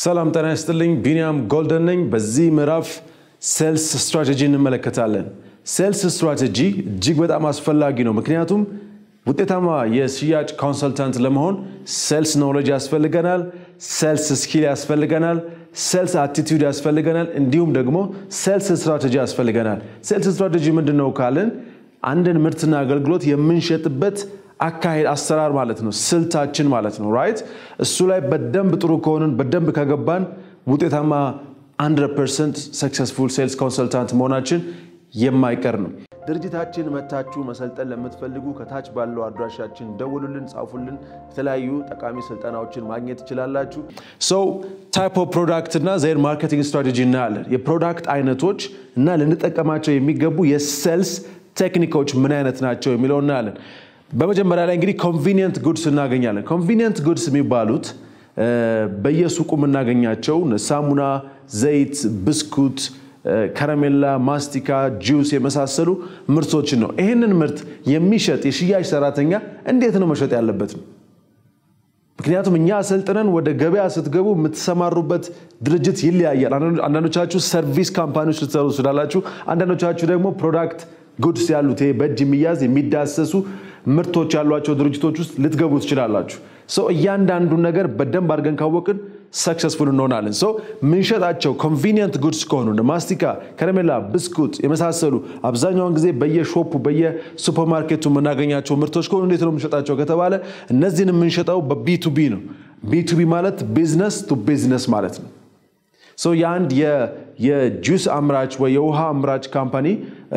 ሰላም ጤና ይስጥልኝ። ቢኒያም ጎልደን ነኝ። በዚህ ምዕራፍ ሴልስ ስትራቴጂ እንመለከታለን። ሴልስ ስትራቴጂ እጅግ በጣም አስፈላጊ ነው። ምክንያቱም ውጤታማ የሽያጭ ኮንሰልታንት ለመሆን ሴልስ ኖሌጅ ያስፈልገናል፣ ሴልስ ስኪል ያስፈልገናል፣ ሴልስ አቲቲዩድ ያስፈልገናል፣ እንዲሁም ደግሞ ሴልስ ስትራቴጂ ያስፈልገናል። ሴልስ ስትራቴጂ ምንድን ነው ካልን አንድን ምርትና አገልግሎት የምንሸጥበት አካሄድ አሰራር ማለት ነው፣ ስልታችን ማለት ነው። ራይት እሱ ላይ በደንብ ጥሩ ከሆንን በደንብ ከገባን ውጤታማ 100 ፐርሰንት ሰክሰስፉል ሴልስ ኮንሰልታንት መሆናችን የማይቀር ነው። ድርጅታችን መታችሁ መሰልጠን ለምትፈልጉ ከታች ባለው አድራሻችን ደውሉልን፣ ጻፉልን። የተለያዩ ጠቃሚ ስልጠናዎችን ማግኘት ትችላላችሁ። ሰው ታይፕ ኦፍ ፕሮዳክት እና ዜር ማርኬቲንግ ስትራቴጂ እናያለን። የፕሮዳክት አይነቶች እና ልንጠቀማቸው የሚገቡ የሴልስ ቴክኒኮች ምን አይነት ናቸው የሚለው እናያለን። በመጀመሪያ ላይ እንግዲህ ኮንቪኒየንት ጉድስ እናገኛለን። ኮንቪኒየንት ጉድስ የሚባሉት በየሱቁ የምናገኛቸው ሳሙና፣ ዘይት፣ ብስኩት፣ ከረሜላ፣ ማስቲካ፣ ጁስ የመሳሰሉ ምርቶችን ነው። ይህንን ምርት የሚሸጥ የሽያጭ ሰራተኛ እንዴት ነው መሸጥ ያለበት ነው። ምክንያቱም እኛ አሰልጥነን ወደ ገበያ ስትገቡ የምትሰማሩበት ድርጅት ይለያያል። አንዳንዶቻችሁ ሰርቪስ ካምፓኒዎች ልትሰሩ ትችላላችሁ። አንዳንዶቻችሁ ደግሞ ፕሮዳክት ጉድስ ያሉት ይሄ በእጅ የሚያዝ የሚዳሰሱ ምርቶች ያሏቸው ድርጅቶች ውስጥ ልትገቡ ትችላላችሁ። ሰው እያንዳንዱን ነገር በደንብ አድርገን ካወቅን ሰክሰስፉል እንሆናለን። ሰው ምንሸጣቸው ኮንቪኒየንት ጉድስ ከሆኑ እንደ ማስቲካ፣ ከረሜላ፣ ብስኩት የመሳሰሉ አብዛኛውን ጊዜ በየሾፑ በየሱፐርማርኬቱ የምናገኛቸው ምርቶች ከሆኑ እንዴት ነው የምንሸጣቸው ከተባለ እነዚህን የምንሸጠው በቢቱቢ ነው። ቢቱቢ ማለት ቢዝነስ ቱ ቢዝነስ ማለት ነው። ሰው የአንድ የጁስ አምራች ወይ የውሃ አምራች ካምፓኒ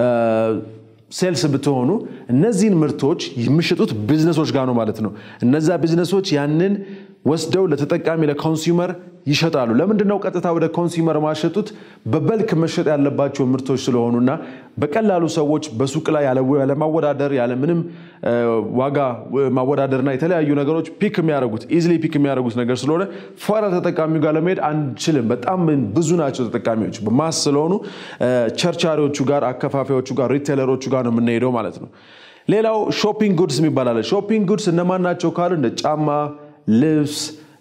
ሴልስ ብትሆኑ እነዚህን ምርቶች የሚሸጡት ቢዝነሶች ጋር ነው ማለት ነው። እነዛ ቢዝነሶች ያንን ወስደው ለተጠቃሚ ለኮንሱመር ይሸጣሉ። ለምንድን ነው ቀጥታ ወደ ኮንሱመር ማሸጡት? በበልክ መሸጥ ያለባቸው ምርቶች ስለሆኑና በቀላሉ ሰዎች በሱቅ ላይ ያለማወዳደር ያለምንም ዋጋ ማወዳደርና የተለያዩ ነገሮች ፒክ የሚያደርጉት ኢዝሊ ፒክ የሚያደርጉት ነገር ስለሆነ ፏራ ተጠቃሚው ጋር ለመሄድ አንችልም። በጣም ብዙ ናቸው ተጠቃሚዎች በማስ ስለሆኑ ቸርቻሪዎቹ ጋር፣ አከፋፋዮቹ ጋር፣ ሪቴለሮቹ ጋር ነው የምንሄደው ማለት ነው። ሌላው ሾፒንግ ጉድስ የሚባል አለ። ሾፒንግ ጉድስ እነማን ናቸው ካሉ እንደ ጫማ፣ ልብስ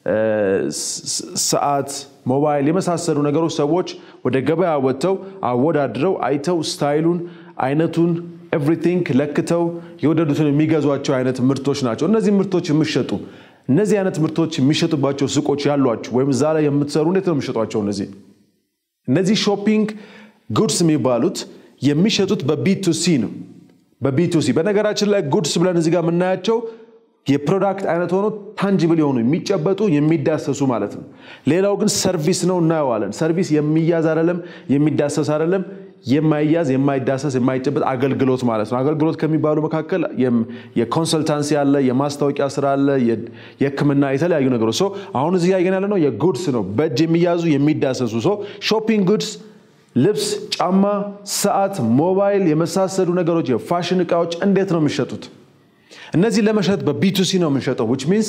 ሰዓት፣ ሞባይል የመሳሰሉ ነገሮች ሰዎች ወደ ገበያ ወጥተው አወዳድረው አይተው ስታይሉን፣ አይነቱን ኤቭሪቲንግ ለክተው የወደዱትን የሚገዟቸው አይነት ምርቶች ናቸው። እነዚህ ምርቶች የሚሸጡ እነዚህ አይነት ምርቶች የሚሸጡባቸው ሱቆች ያሏችሁ ወይም እዛ ላይ የምትሰሩ እንዴት ነው የሚሸጧቸው? እነዚህ እነዚህ ሾፒንግ ጉድስ የሚባሉት የሚሸጡት በቢቱሲ ነው። በቢቱሲ በነገራችን ላይ ጉድስ ብለን እዚህ ጋር የምናያቸው የፕሮዳክት አይነት ሆኖ ታንጅብል የሆኑ የሚጨበጡ የሚዳሰሱ ማለት ነው። ሌላው ግን ሰርቪስ ነው እናየዋለን። ሰርቪስ የሚያዝ አይደለም፣ የሚዳሰስ አይደለም፣ የማይያዝ የማይዳሰስ የማይጨበጥ አገልግሎት ማለት ነው። አገልግሎት ከሚባሉ መካከል የኮንሰልታንሲ አለ፣ የማስታወቂያ ስራ አለ፣ የሕክምና የተለያዩ ነገሮች ሰው አሁን እዚህ ያየን ያለ ነው የጉድስ ነው፣ በእጅ የሚያዙ የሚዳሰሱ ሰው ሾፒንግ ጉድስ ልብስ፣ ጫማ፣ ሰዓት፣ ሞባይል የመሳሰሉ ነገሮች የፋሽን እቃዎች እንዴት ነው የሚሸጡት? እነዚህ ለመሸጥ በቢቱሲ ነው የምንሸጠው ዊች ሚንስ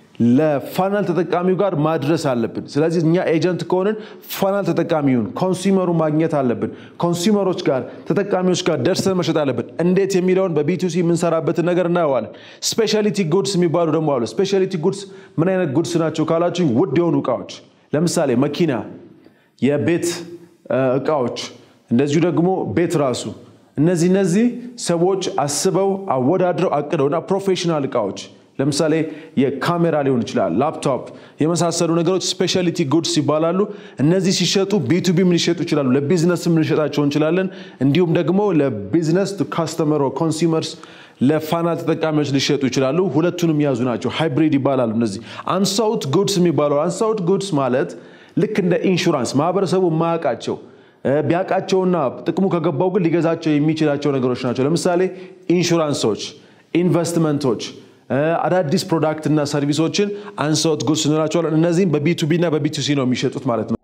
ለፋናል ተጠቃሚው ጋር ማድረስ አለብን። ስለዚህ እኛ ኤጀንት ከሆንን ፋናል ተጠቃሚውን ኮንሱመሩ ማግኘት አለብን። ኮንሱመሮች ጋር ተጠቃሚዎች ጋር ደርሰን መሸጥ አለብን። እንዴት የሚለውን በቢቱሲ የምንሰራበትን ነገር እናየዋለን። ስፔሻሊቲ ጉድስ የሚባሉ ደግሞ አሉ። ስፔሻሊቲ ጉድስ ምን አይነት ጉድስ ናቸው ካላችሁ ውድ የሆኑ እቃዎች ለምሳሌ መኪና፣ የቤት እቃዎች እንደዚሁ ደግሞ ቤት ራሱ እነዚህ እነዚህ ሰዎች አስበው አወዳድረው አቅደውና ፕሮፌሽናል እቃዎች ለምሳሌ የካሜራ ሊሆን ይችላል፣ ላፕቶፕ የመሳሰሉ ነገሮች ስፔሻሊቲ ጉድስ ይባላሉ። እነዚህ ሲሸጡ ቢቱቢም ሊሸጡ ይችላሉ፣ ለቢዝነስም ልንሸጣቸው እንችላለን። እንዲሁም ደግሞ ለቢዝነስ ካስተመር ኮንሱመርስ ለፋናል ተጠቃሚዎች ሊሸጡ ይችላሉ። ሁለቱንም የያዙ ናቸው። ሃይብሪድ ይባላሉ። እነዚህ አንሳውት ጉድስ የሚባለው አንሳውት ጉድስ ማለት ልክ እንደ ኢንሹራንስ ማህበረሰቡ የማያውቃቸው ቢያውቃቸውና ጥቅሙ ከገባው ግን ሊገዛቸው የሚችላቸው ነገሮች ናቸው። ለምሳሌ ኢንሹራንሶች፣ ኢንቨስትመንቶች፣ አዳዲስ ፕሮዳክትና ሰርቪሶችን አንሳውት ጉድስ እንላቸዋለን። እነዚህም በቢቱቢ እና በቢቱሲ ነው የሚሸጡት ማለት ነው።